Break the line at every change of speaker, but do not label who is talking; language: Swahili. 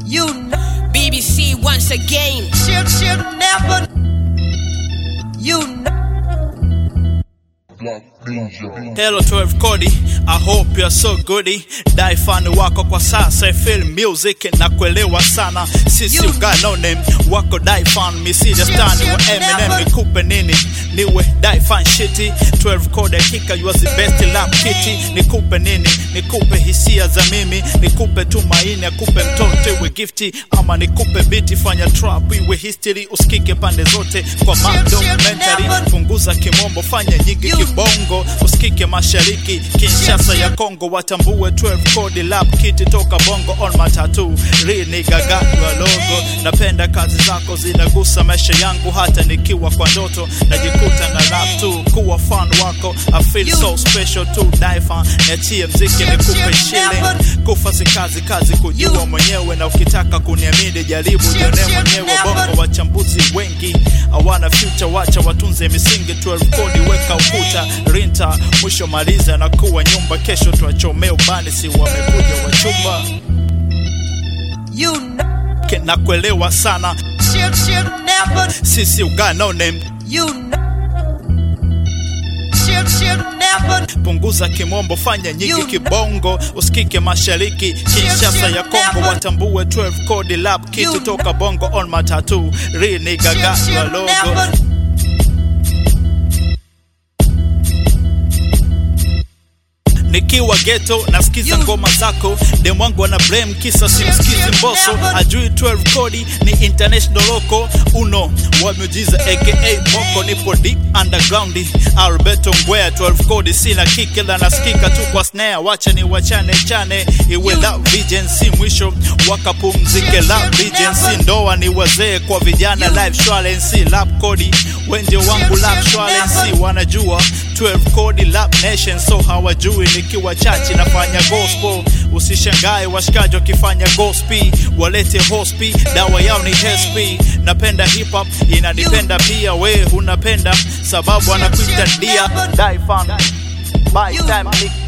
You know,
BBC once again.
she'll, she'll never. You know.
Hello 12 Cody, I hope you're so goody. Dai fan wako kwa sasa, I feel music na kuelewa sana. Sisi
You-
uga no name wako dai fan, mi si the star ni wa
you
Eminem,
never-
nikupe nini? Niwe dai fan shiti. 12 Cody hakika you was the best lap kitty. Nikupe nini? Nikupe hisia za mimi, nikupe tumaini, akupe mtoto iwe gifti, ama nikupe biti, fanya trap iwe history, usikike pande zote kwa
you
documentary.
never-
Punguza kimombo, fanya nyingi
You-
kibongo, usikike mashariki, Kinshasa ya Kongo, watambue 12 code lap kiti toka bongo on matatu rini gagatwa logo. Napenda kazi zako zinagusa maisha yangu, hata nikiwa kwa ndoto najikuta na rap tu, kuwa fan wako I feel
You-
so special to die fan, niachie mziki nikupe shilling, kufa si kazi, kazi kujua
You-
mwenyewe, na ukitaka kuniamini jaribu jione mwenyewe. Bongo wachambuzi wengi hawana future, wacha watunze misingi. 12 kodi weka ukuta rinta, mwisho maliza na kuwa nyumba, kesho tuwachomea ubani, si wamekuja wachumba
You know,
Ke- na kuelewa sana
she'll, she'll never.
sisi uga no name
You know, she'll, she'll never.
punguza kimombo, fanya nyingi
You-
kibongo, usikike mashariki, Kinshasa ya Kongo, watambue 12 kodi lap kiti
You-
toka bongo on matatu rini gagatwa
she'll
logo
never.
nikiwa geto nasikiza
You-
ngoma zako dem wangu ana blame kisa simsikizi
you
mboso
never-
ajui 12 kodi ni international loco uno wa miujiza aka moko nipo deep underground alberto ngwea 12 kodi sina kikila nasikika tu kwa snare wacha ni wachane chane iwe
You-
la vigency mwisho wakapumzike la
you
vigency
never-
ndoa ni wazee kwa vijana
You-
live shwalensi lap kodi wenje wangu
you
lap shwalensi
never-
wanajua 12 kodi lap nation so hawajui nikiwa chachi nafanya gospel usishangae washikaji wakifanya gospel walete hospi dawa yao ni hesp napenda hip hop inanipenda pia we unapenda sababu anakuita dia die fan by time